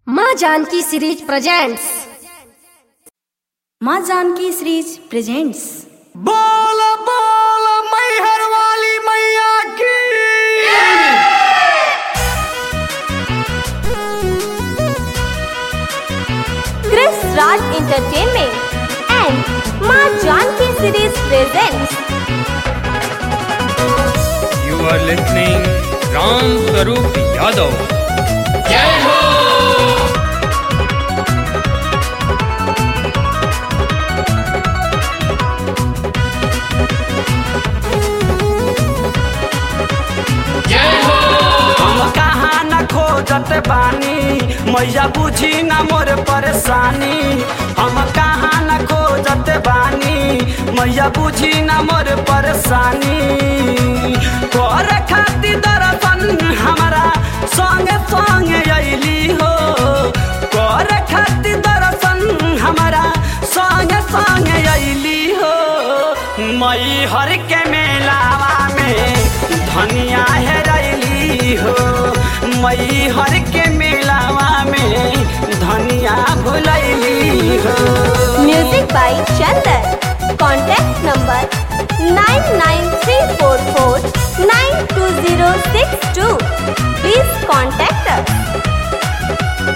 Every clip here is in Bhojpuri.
माँ जानकी सीरीज प्रेजेंट्स माँ जानकी सीरीज प्रेजेंट्स बोल बोल मैहर वाली मैया की Chris Raj Entertainment and Ma Janki series presents You are listening Ram Sarup Yadav. हम कहाँ न खोजत बानी मैया बुझी न मोर परेशानी हम कहाँ न खोजत बानी मैया बुझी न मोर परेशानी कर खातिर दर्शन हमारा संगे संगे अइली हो कर खातिर दर्शन हमारा संगे संगे अइली हो मई हर के मेलावा में धनिया हेरैली हो मई हर के मेलावा में धनिया भुलैली हो Music by Chandan. Contact number 99344 Please contact us.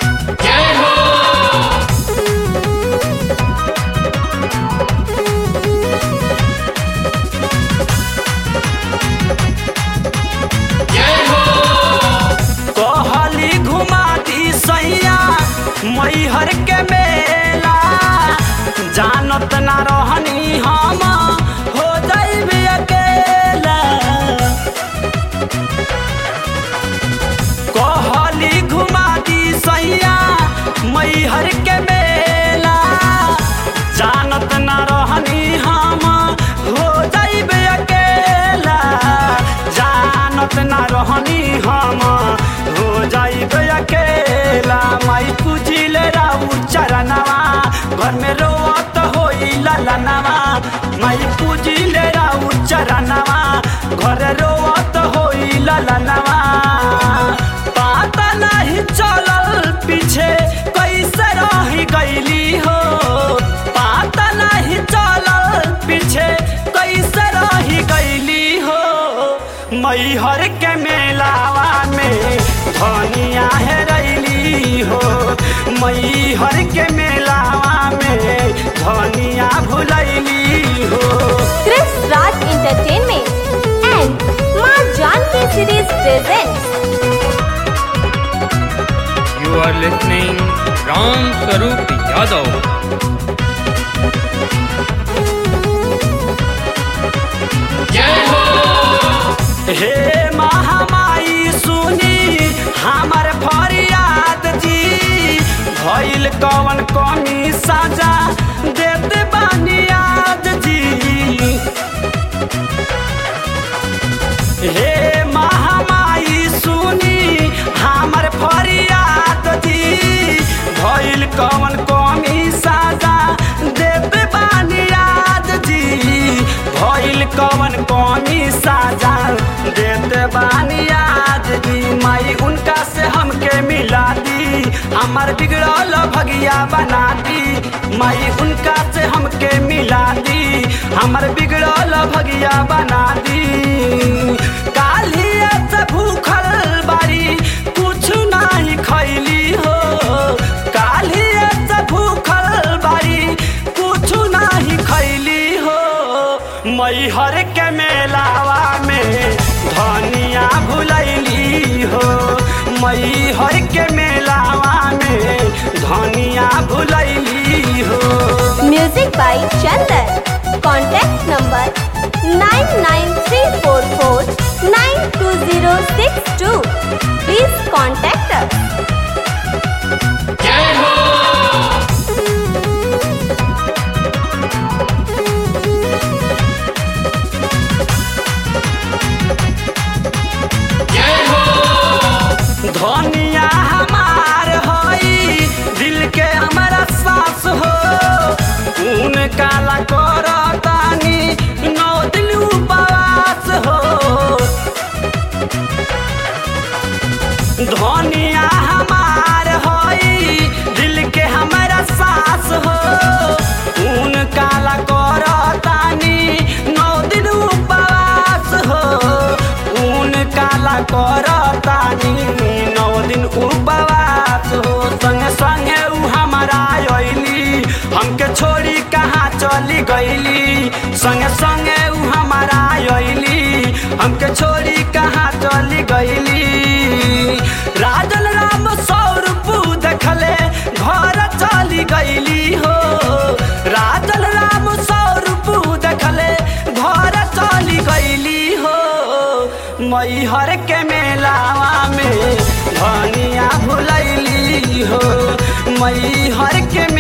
कहली घुमा दी सैया मैहर के मेला जानत ना रहनी हम हो जाइबे अकेला कहली घुमा दी सैया मैहर के मेला जानत ना रहनी हम हो जाइबे अकेला जानत ना रहनी हम हो जाइबे अकेला माई पूजिले राउ चरणवा घर में रोत होई ललनवा माई पूजिले राउ चरणवा घर रोत होई ललनवा पता नहीं चलल पीछे कैसे रही गईली हो पता नहीं चलल पीछे कैसे रही गईली हो मैहर के मेलावा में धनिया हेरैली हो मैहर के मेलावा में धनिया भुलैली हो Chris Raj Entertainment and Ma Janki series presents You are listening Ram Sarup Yadav. हे महामाई सुनी हमर फरियाद जी भइल कवन कमी सजा देते बानी आज जी हे महामाई सुनी हमर फरियाद जी भइल कवन कमी सजा देते बानी आज जी भइल कवन कमी साजा देते बानी आज जी माई उनका से हमके मिला दी हमार बिगड़ल भगिया बना दी माई उनका से हमके मिला दी हमार बिगड़ल भगिया बना दी कालिया से भूखल बारी कुछ नहीं खैली हो कालिया से भूखल बारी कुछ नहीं खैली हो मैहर के मेलावा में धनिया भुलैली हो मैहर के मेलावा में धनिया भुलैली हो Music by Chandan. Contact number 99344 Please contact us. धनिया हमार हई दिल के हमारा सास हो ऊन काला करतानी नौ दिन उपवास हो धनिया हमार दिन उपवास हो संगे संगे उ हमारा अइली हमके छोड़ी कहाँ चली गईली संगे संगे उ हमारा अइली हमके छोड़ी कहाँ चली गईली राजन राम सौरभ देखले घर चली गईली हो राजन राम सौरभ देखले घर चली गईली हो मैहर के मेलावा में धनिया भुलैली हो मैहर के